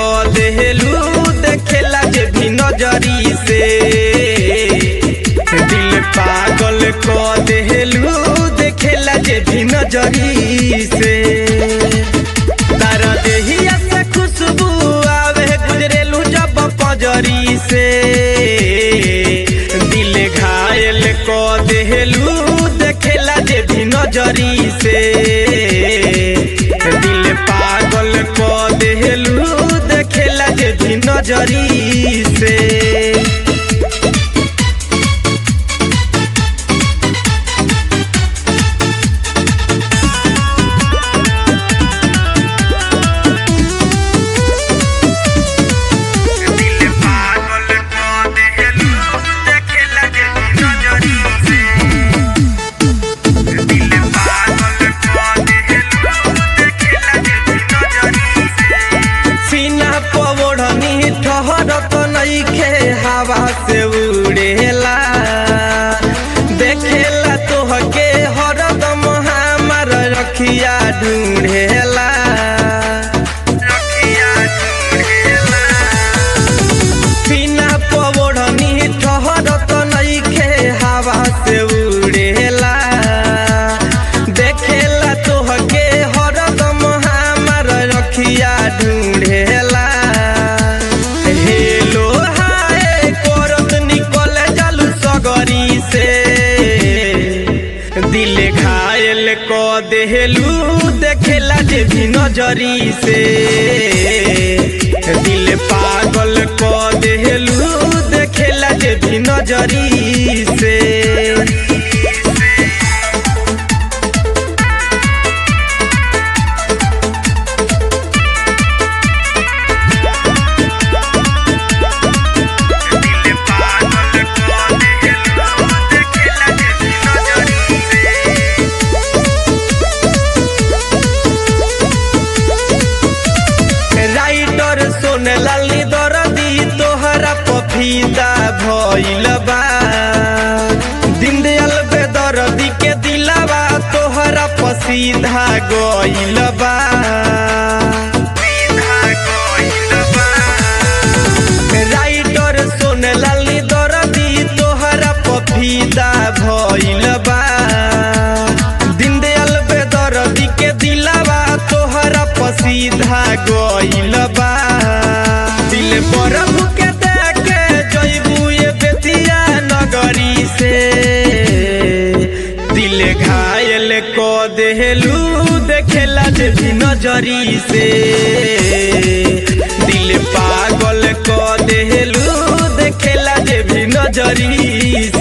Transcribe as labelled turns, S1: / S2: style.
S1: क देहलू देखेला जे भी नजरी से दिल पागल क देहलू देखेला जे भी नजरी से तारा देहिया से खुशबू आवे गुजरेलू जब पजरी से दिल घायल क देहलू देखेला जे भी नजरी से दिल पागल क देहलू देखेला जे भी नजरी से दिल पागल क देहलू देखेला जे भी नजरी से दिल पागल क देहलू देखेला जे भी नजरी से सीना पवड़नी ठहरत नइखे हवा से उड़ेला देखेला तोहके हरदम हमार रखिया ढूंढेला रखिया ढूंढेला बिना पवड़नी ठहरत नइखे हवा से उड़ेला देखेला तोहके हरदम हमार रखिया ढूंढेला हेलो हाय करत निकल जालू सगरी से दिल घायल क देहलू देखेला जे भी नजरी से दिल पागल क देहलू देखेला जे भी नजरी से दिल पागल क देहलू देखेला जे भी नजरी से राइटर सोने लाली दरदी तोहरा पफीदा भइल बा दिन दयाल बेदरदी के दिलावा तोहरा पसीधा गइल बा राइटर सोने लाली दरदी तोहरा पफीदा भइल बा दिन दयाल बेदरदी के दिलावा तोहरा पसीधा गइल बा दिल पर के देखे जइबू ये बेतिया नगरी से दिल घायल क देहलू देखेला जे भी नजरी से दिल पागल क देहलू देखेला जे भी नजरी